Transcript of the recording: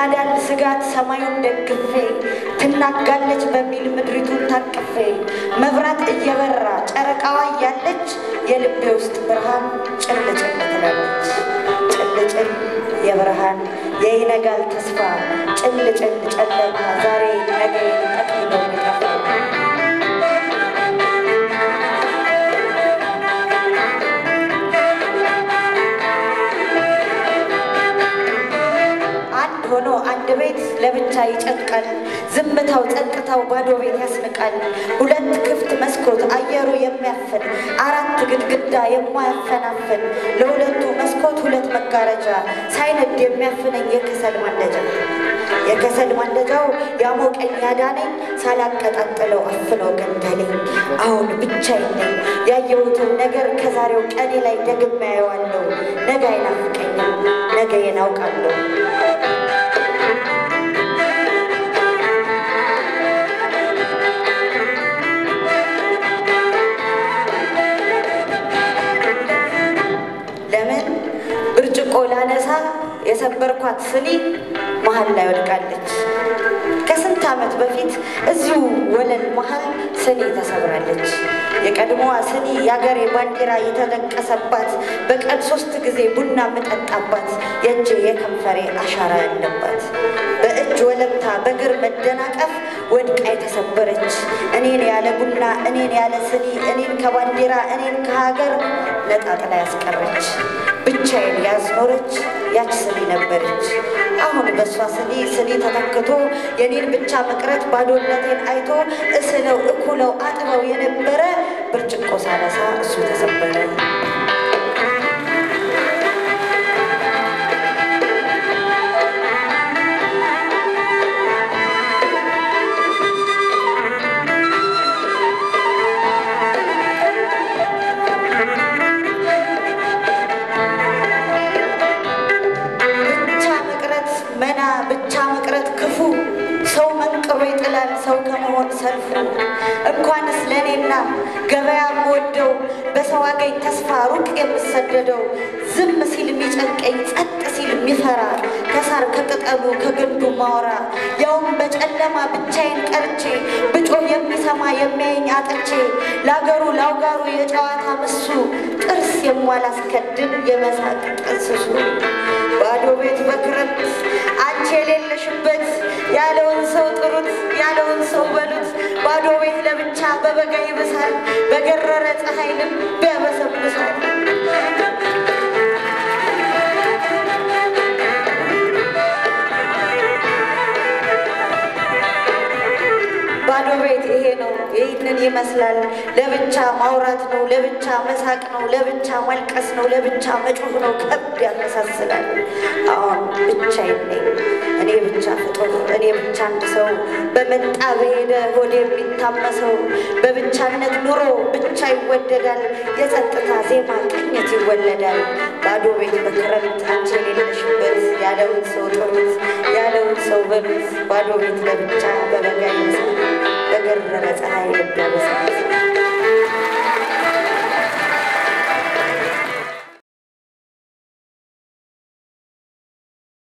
ይናዳል ስጋት ሰማዩን ደግፌ ትናጋለች በሚል ምድሪቱን ታቅፌ መብራት እየበራ ጨረቃዋ እያለች የልቤ ውስጥ ብርሃን ጭልጭል ትላለች። ጭልጭል የብርሃን የይነጋል ተስፋ ጭልጭል ጨለማ ዛሬ ነገ ጠቅልሎ የሚጠፋ አንድ ሆኖ አንድ ቤት ለብቻ ይጨንቃል። ዝምታው ጸጥታው ባዶ ቤት ያስንቃል። ሁለት ክፍት መስኮት አየሩ የሚያፍን አራት ግድግዳ የማያፈናፍን ለሁለቱ መስኮት ሁለት መጋረጃ ሳይነድ የሚያፍነኝ የከሰል ማንደጃ የከሰል ማንደጃው ያሞቀኝ ያዳነኝ ሳላቀጣጥለው አፍኖ ገደለኝ። አሁን ብቻዬን ነኝ። ያየሁትን ነገር ከዛሬው ቀኔ ላይ ደግሜ አየዋለሁ። ነገ አይናፍቀኝም። ነገዬን አውቃለሁ። ለምን ብርጭቆ ላነሳ የሰበርኳት ስኒ መሀል ላይ ወድቃለች። ከስንት ዓመት በፊት እዚሁ ወለል መሀል ስኒ ተሰብራለች። የቀድሞዋ ስኒ የአገሬ ባንዲራ የተለቀሰባት በቀን ሶስት ጊዜ ቡና የምጠጣባት የእጄ የከንፈሬ አሻራ ያለባት በእጅ ወለምታ በእግር መደናቀፍ ወድቃ የተሰበረች እኔን ያለ ቡና እኔን ያለ ስኒ እኔን ከባንዲራ እኔን ከሀገር ነጣጥላ ያስቀረች ብቻዬን ያዝኖረች ያች ስኒ ነበረች። አሁን በእሷ ስኒ ስኒ ተተክቶ የኔን ብቻ መቅረት ባዶነቴን አይቶ እስለው እኩለው አጥበው የነበረ ብርጭቆ ሳነሳ እሱ ተሰበረ። ብቻ መቅረት መና ብቻ መቅረት ክፉ ሰው መንቅሮ ይጥላል ሰው ከመሆን ሰልፉ እንኳንስ ለእኔና ገበያ የምወደው በሰው አገኝ ተስፋ ሩቅ የምሰደደው ዝም ሲል የሚጨንቀኝ ጸጥ ሲል የሚፈራ ከሳር ከቅጠሉ ከግንዱ ማወራ ያውም በጨለማ ብቻዬን ቀርቼ ብጮህ የሚሰማ የሚያየኝ አጥቼ ለአገሩ ላውጋሩ የጨዋታ ምሱ ጥርስ የሟላስከድን የመሳቅ ጥንስሱ ባዶ ቤት በክረምት አንቺ የሌለሽበት ያለውን ሰው ጥሩት ያለውን ሰው በሉት። ባዶ ቤት ለብቻ በበጋ ይብሳል፣ በገረረ ፀሐይ ልብ ያበሰብሳል። ባዶ ቤት ይሄ ነው፣ ይህንን ይመስላል። ለብቻ ማውራት ነው፣ ለብቻ መሳቅ ነው፣ ለብቻ ማልቀስ ነው፣ ለብቻ መጮህ ነው። ከብድ ያመሳስላል። አሁን ብቻዬን ነኝ፣ እኔ ብቻ ፍጡር፣ እኔ ብቻ አንድ ሰው በመጣ በሄደ ሆድ የሚታመሰው በብቻነት ኑሮ ብቻ ይወደዳል። የጸጥታ ዜማ ቅኝት ይወለዳል። ባዶ ቤት በክረምት አንቺ የሌለሽበት ያለውን ሰው ጥሩት፣ ያለውን ሰው በሉት። ባዶ ቤት ለብቻ በበጋ ይመስላል በገረረ ፀሐይ ልብ ያበሳል።